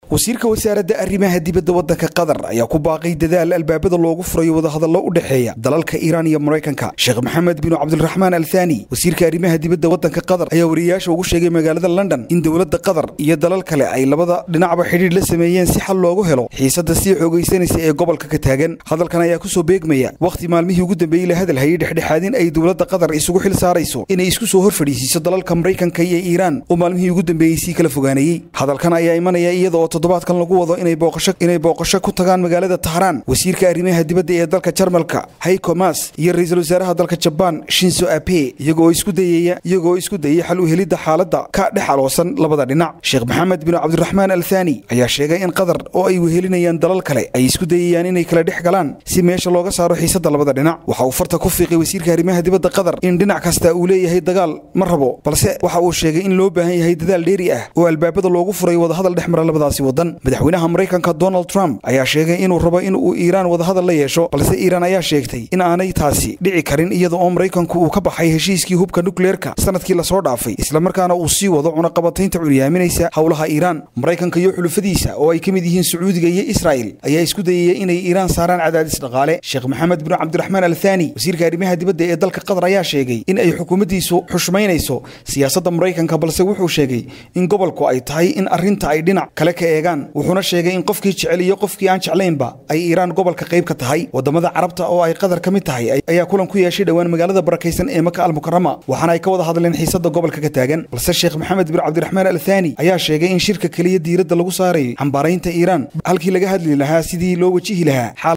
wasiirka wasaaradda arrimaha dibadda waddanka qatar ayaa ku baaqay dadaal albaabada loogu furayo wadahadallo u dhexeeya dalalka iiraan iyo maraykanka sheekh maxamed binu cabdiraxmaan al thani wasiirka arrimaha dibadda waddanka qatar ayaa wariyayaasha ugu sheegay magaalada london in dowladda qatar iyo dalal kale ay labada dhinacba xidhiidh la sameeyeen si xal loogu helo xiisadda sii xoogaysanaysa ee gobolka ka taagan hadalkan ayaa kusoo beegmaya wakhti maalmihii ugu dambeeyey la hadalhayay dhexdhexaadin ay dowladda qatar isugu xil saarayso inay isku soo hor fadhiisiiso dalalka maraykanka iyo iiraan oo maalmihii ugu dambeeyey sii kala fogaanayey hadalkan ayaa imanaya iyada oo toddobaadkan lagu wado inay booqasho inay booqasho ku tagaan magaalada tahraan wasiirka arrimaha dibadda ee dalka jarmalka hayko mas iyo ra-iisul wasaaraha dalka jabaan shinso abe iyagoo isku dayaya iyagoo isku dayay xal u helidda xaaladda ka dhex aloosan labada dhinac sheekh maxamed bin cabdiraxmaan al thani ayaa sheegay in qatar oo ay wehelinayaan dalal kale ay isku dayayaan inay kala dhex galaan si meesha looga saaro xiisadda labada dhinac waxa uu farta ku fiiqay wasiirka arrimaha dibadda qatar in dhinac kasta uu leeyahay dagaal ma rabo balse waxa uu sheegay in loo baahan yahay dadaal dheeri ah oo albaabada loogu furay wadahadal dhex mara labadaasi wadan madaxweynaha maraykanka donald trump ayaa sheegay inuu rabo in uu iiraan wadahadal la yeesho balse iiraan ayaa sheegtay in aanay taasi dhici karin iyada oo maraykanku uu ka baxay heshiiskii hubka nukleerka sanadkii lasoo dhaafay islamarkaana uu sii wado cunaqabataynta curyaaminaysa howlaha iiraan maraykanka iyo xulufadiisa oo ay ka mid yihiin sacuudiga iyo israa'il ayaa isku dayaya inay iiraan saaraan cadaadis dhaqaale sheekh maxamed bin cabdiraxmaan al thani wasiirka arrimaha dibadda ee dalka qatar ayaa sheegay in ay xukuumaddiisu xushmaynayso siyaasadda maraykanka balse wuxuu sheegay in gobolku ay tahay in arrinta ay dhinac kale ka eegaan wuxuuna sheegay in qofkii jecel iyo qofkii aan jeclaynba ay iiraan gobolka qayb ka tahay wadamada carabta oo ay qatar ka mid tahay ayaa kulan ku yeeshay dhowaan magaalada barakaysan ee maka almukarama waxaana ay ka wada hadleen xiisadda gobolka ka taagan balse sheekh maxamed bin cabdiraxmaan al thani ayaa sheegay in shirka keliya diiradda lagu saarayay xambaaraynta iiraan halkii laga hadli lahaa sidii loo wajihi lahaa